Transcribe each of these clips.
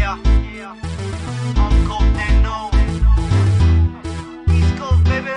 Yeah, yeah. Uncle Deno. East Coast, baby.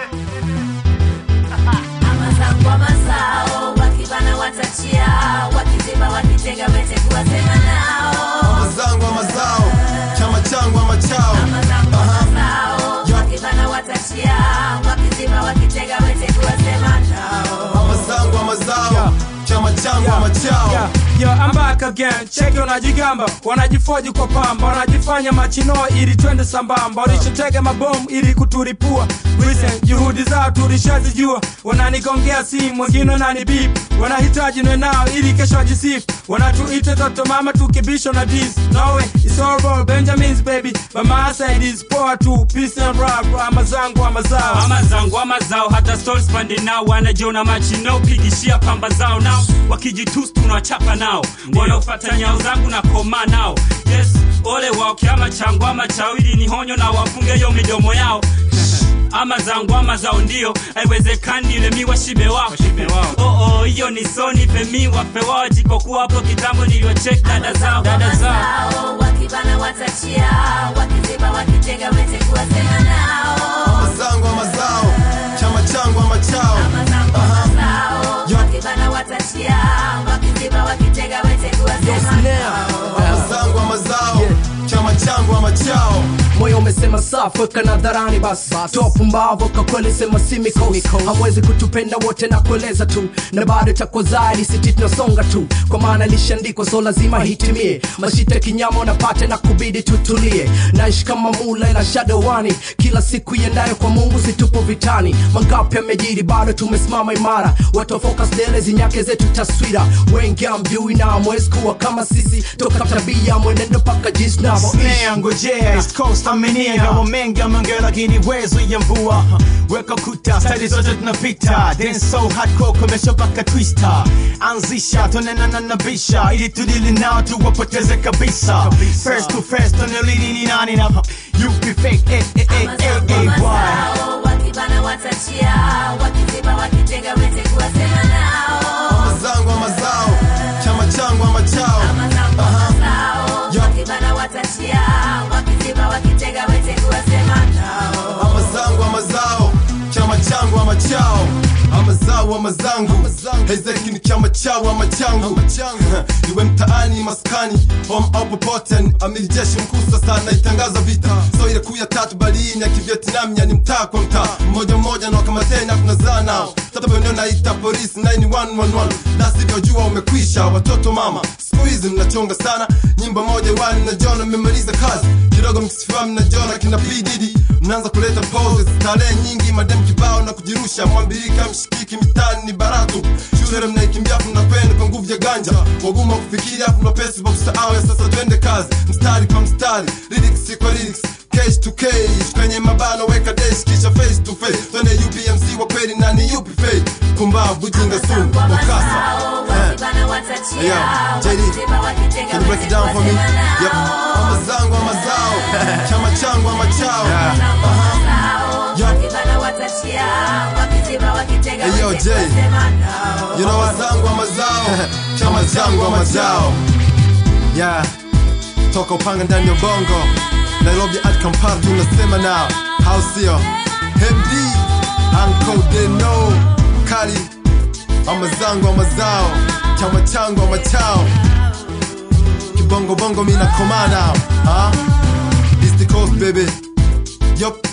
Amazangu amazao wakibana watachia wakiziba wakitega wete kuwasema nao mazangu amazao chama changu amachao Amazangu amazao wakibana watachia wakiziba wakitega wete kuwasema nao mazangu amazao chama changu amachao Yeah, yeah, I'm back again. Cheki wanajigamba, wanajifoji kwa pamba, wanajifanya machino ili twende sambamba, walishatega mabomu ili kuturipua. Recent juhudi zao tulishazijua, wananigongea simu, wengine wanani beep, wanahitaji nwe nao ili kesho wajisifu, wanatuita toto mama tukibisho na dis. No way, it's all about Benjamin's baby, but my side is poor too. Peace and rap, ama zangu ama zao. ama zangu ama zao hata stories pande nao wanajiona machino pigishia pamba zao nao wakijitus tunawachapa nao wanaofata nyao zangu na koma nao yes ole wao kiama changu ama chawili ni honyo na wafunge hiyo midomo yao ama zangu ama zao ndio haiwezekani ile miwa shibe wao oh, oh, hiyo ni soni pemi wape wao jikokuwa hapo kitambo niliwachek dada zao dada zao Amazao wakibana watachia wakiziba wakitega wete kuwasema nao mazangu amazao chama changu amachao Amazangu amazao wakibana watachia wakiziba wakitega wete kuwasema nao mazangu amazao chama changu amachao moyo umesema safi weka nadharani basi toa pumbavu kwa kweli sema simikos hawezi kutupenda wote na kueleza tu na bado takwa zaidi siti tunasonga tu kwa maana lishaandikwa so lazima hitimie mashita kinyama unapate na kubidi tutulie naishi kama mula ila shadowani kila siku iendayo kwa mungu situpo vitani mangapi amejiri bado tumesimama imara watu wa focus dele zinyake zetu taswira wengi amjui na amwezi kuwa kama sisi toka tabia mwenendo paka jinsi navo Snare ngojea East Coast aminia Gawa mengi ameongea lakini wezo ya mvua Weka kuta, style zote tunapita Dance so hardcore komesha mpaka twister Anzisha, tonena na nabisha Ili tudili nao tuwapoteze kabisa First to first, tonelini ni nani na Yupi fake, eh eh eh eh Amazangu eh why amazao wakibana watachia wakiziba wakitega wete kuwasema nao mazangu amazao chama changu amachao Amazangu amazao wakibana watachia wakiziba wakitega wete kuwasema nao amazangu amazao chama changu amachao amazao amazangu hezeki ni chama chao ama changu iwe mtaani maskani home au popote amiri jeshi mkuu sasa naitangaza vita so ile kuu ya tatu balini ya kivietnam yani mtaa kwa mtaa mmoja mmoja na wakamateni na tunazaa nao sasa eneo naita polisi 9111 la sivyo jua umekwisha watoto mama siku hizi mnachonga sana nyimbo moja wani na jona mmemaliza kazi kidogo mkisifamu na jona kina pdd mnaanza kuleta poses starehe nyingi madem kibao na kujirusha mwambirika mshikiki mitani ni baratu shule mnaikimbia afu mnakwenda kwa nguvu ya ganja waguma kufikiria afu mapesi pa kusahau ya sasa twende kazi mstari kwa mstari lyrics kwa lyrics case to case kwenye mabano weka desk kisha face to face twende upmc wa kweli na ni upi fake kumbavu jinga sumu wakasa wakibana Hey, yo, watachia JD, wakiziba wakitega Can you break wete it down for me? kuwasema Yep. nao Amazangu amazao chama changu amachao wakibana watachia wakiziba wakitega Hey, yo, wete Jay. kuwasema nao You know wazangu amazao chama changu amachao yeah toka upanga ndani ya bongo nairobi hadi kampala tunasema nao hao sio md anko deno kali amazangu amazao chama changu amachao kibongo bongo mina koma nao huh? east coast baby yup